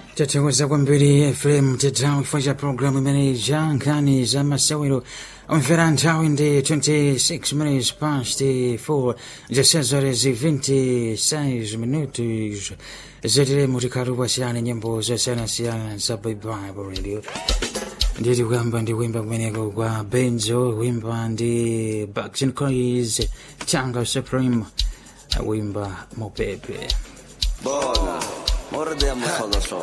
tathokoza kwambiri fm tedzawo chifukwa cha programu imene ija nkhani za masewero omvera nthawi ndi 26 minutes past 4 zasezare zi 26 minutos zeteremo tikhati kwasiyana nyimbo zosiyanasiyana za bible radio nditi kuyamba ndi kuimba kumeneko kwa benzo kuimba ndi Backstreet Boys changa supreme kuimba mopepe Bona, mordemos solo solo.